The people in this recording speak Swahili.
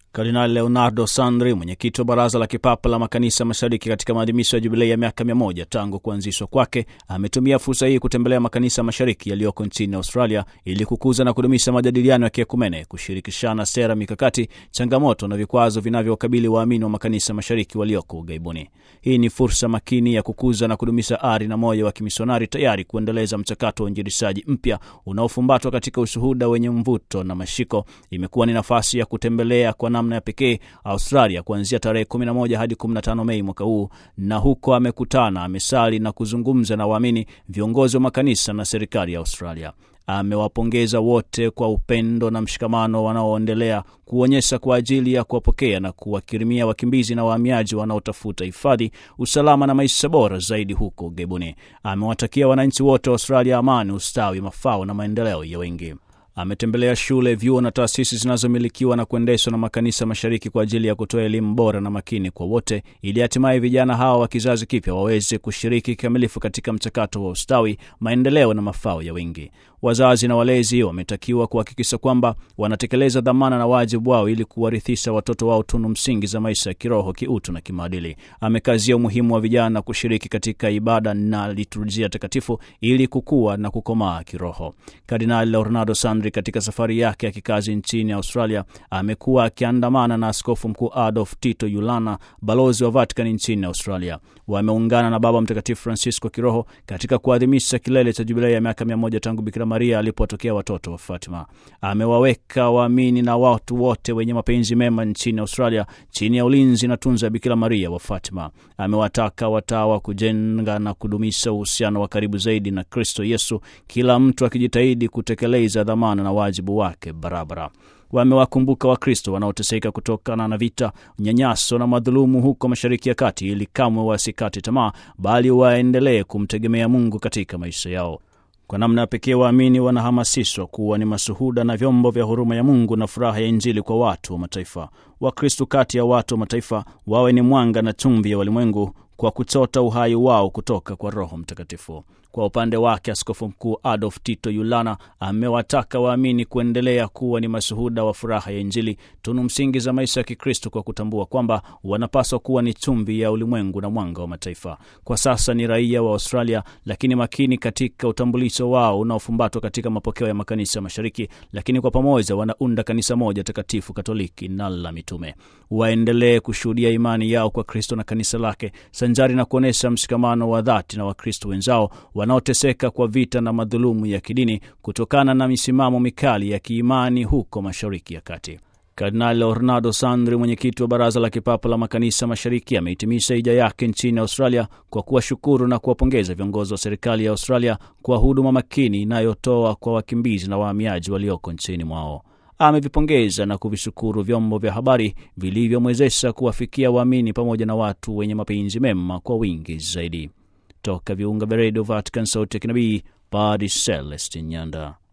Kardinali Leonardo Sandri, mwenyekiti wa Baraza la Kipapa la Makanisa Mashariki, katika maadhimisho ya jubilei ya miaka mia moja tangu kuanzishwa kwake, ametumia fursa hii kutembelea makanisa mashariki yaliyoko nchini Australia ili kukuza na kudumisha majadiliano ya kiekumene, kushirikishana sera, mikakati, changamoto na vikwazo vinavyokabili waamini wa makanisa mashariki walioko ughaibuni. Hii ni fursa makini ya kukuza na kudumisha ari na moyo wa kimisionari, tayari kuendeleza mchakato wa uinjilishaji mpya unaofumbatwa katika ushuhuda wenye mvuto na mashiko. Imekuwa ni nafasi ya kutembelea kwa namna ya pekee Australia kuanzia tarehe 11 hadi 15 Mei mwaka huu, na huko amekutana, amesali na kuzungumza na waamini, viongozi wa makanisa na serikali ya Australia. Amewapongeza wote kwa upendo na mshikamano wanaoendelea kuonyesha kwa ajili ya kuwapokea na kuwakirimia wakimbizi na wahamiaji wanaotafuta hifadhi, usalama na maisha bora zaidi huko ughaibuni. Amewatakia wananchi wote wa Australia amani, ustawi, mafao na maendeleo ya wengi. Ametembelea shule, vyuo na taasisi zinazomilikiwa na kuendeshwa na makanisa mashariki kwa ajili ya kutoa elimu bora na makini kwa wote, ili hatimaye vijana hawa wa kizazi kipya waweze kushiriki kikamilifu katika mchakato wa ustawi, maendeleo na mafao ya wengi. Wazazi na walezi wametakiwa kuhakikisha kwamba wanatekeleza dhamana na wajibu wao ili kuwarithisha watoto wao tunu msingi za maisha ya kiroho, kiutu na kimaadili. Amekazia umuhimu wa vijana kushiriki katika ibada na liturujia takatifu ili kukua na kukomaa kiroho. Kardinali Leonardo Sandri katika safari yake ya kikazi nchini Australia amekuwa akiandamana na Askofu Mkuu Adolf Tito Yulana, balozi wa Vatican nchini Australia. Wameungana na Baba Mtakatifu Francisco kiroho katika kuadhimisha kilele cha jubilei ya miaka mia moja tangu Bikira Maria alipotokea watoto wa Fatima. Amewaweka waamini na watu wote wenye mapenzi mema nchini Australia chini ya ulinzi na tunza ya Bikira Maria wa Fatima. Amewataka watawa kujenga na kudumisha uhusiano wa karibu zaidi na Kristo Yesu, kila mtu akijitahidi kutekeleza dhamana na wajibu wake barabara. Wamewakumbuka Wakristo wanaoteseka kutokana na vita, unyanyaso na madhulumu huko Mashariki ya Kati, ili kamwe wasikate tamaa, bali waendelee kumtegemea Mungu katika maisha yao. Kwa namna ya pekee waamini wanahamasishwa kuwa ni mashuhuda na vyombo vya huruma ya Mungu na furaha ya Injili kwa watu wa mataifa. Wakristo kati ya watu wa mataifa wawe ni mwanga na chumvi ya walimwengu kwa kuchota uhai wao kutoka kwa Roho Mtakatifu. Kwa upande wake, Askofu Mkuu Adolf Tito Yulana amewataka waamini kuendelea kuwa ni mashuhuda wa furaha ya Injili, tunu msingi za maisha ya Kikristo, kwa kutambua kwamba wanapaswa kuwa ni chumvi ya ulimwengu na mwanga wa mataifa. Kwa sasa ni raia wa Australia, lakini makini katika utambulisho wao unaofumbatwa katika mapokeo ya makanisa mashariki, lakini kwa pamoja wanaunda kanisa moja takatifu, Katoliki na la mitume. Waendelee kushuhudia imani yao kwa Kristo na kanisa lake, sanjari na kuonyesha mshikamano wa dhati na Wakristo wenzao wanaoteseka kwa vita na madhulumu ya kidini kutokana na misimamo mikali ya kiimani huko Mashariki ya Kati. Kardinali Leonardo Sandri, mwenyekiti wa Baraza la Kipapa la Makanisa Mashariki, amehitimisha hija yake nchini Australia kwa kuwashukuru na kuwapongeza viongozi wa serikali ya Australia kwa huduma makini inayotoa kwa wakimbizi na wahamiaji walioko nchini mwao. Amevipongeza na kuvishukuru vyombo vya habari vilivyomwezesha kuwafikia waamini pamoja na watu wenye mapenzi mema kwa wingi zaidi. Toka viunga vya redio Vatican, sauti ya kinabii, Padre Celestin Nyanda.